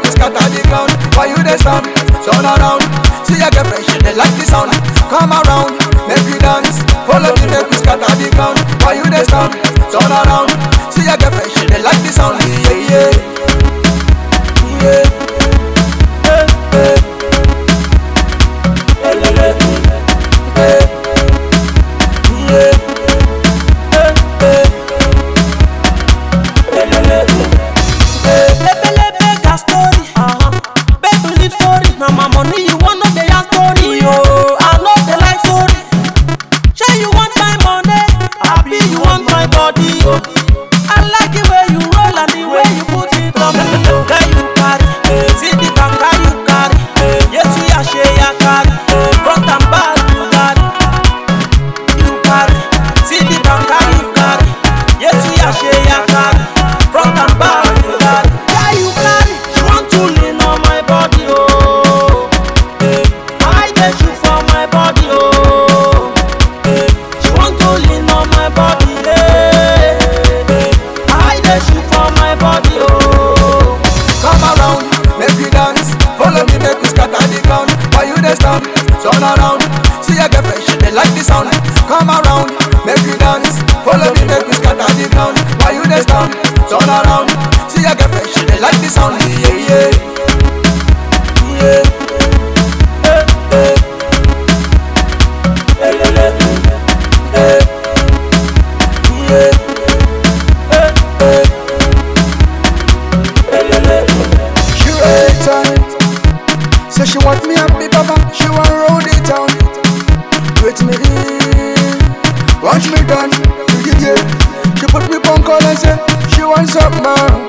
we scatter the ground. Why you dey stand? Turn around. See your girlfriend, she dey like the sound. Come around, make we dance. Follow me, make we scatter the ground. Why you dey stand? Turn around. See your girlfriend, she dey like the sound. Yeah, yeah, yeah. Hey, hey. Hey, hey, hey. Hey, yeah. Hey, hey. Hey, hey, hey. Hey. Lebelebe gas story. Baby live story. Na my money you want no dey yarn story. Yo, I no dey like story. Shey you want my money? Abi you want my body? I like the way you roll and the way you put it on me. Girl you carry, see the banga you carry. Yesu ya she ya carry, front and back you carry. You carry, see the banga you carry. Yesu ya she ya carry, front and back you carry. Yeah you carry, she want to lean on my body oh. I dey shoot for my body oh. She want to lean on my body yeah. I dey shoot for my body oh. Come around, make we dance. Follow me, make we scatter the ground. Why you dey stand? Turn around. See your girlfriend, she dey like the sound. Come around, make we dance. Follow me, make we scatter the ground. Why you dey stand? Turn around. See your girlfriend, she dey like the sound. Yeah, yeah, yeah. Hey, hey. Hey, hey, hey. Hey. Yeah. Hey, hey. She roll it tight. Say she want me happy, papa. She want roll it down. Wait me in, watch me done. Yeah, yeah. She put me on call and say she wants some more.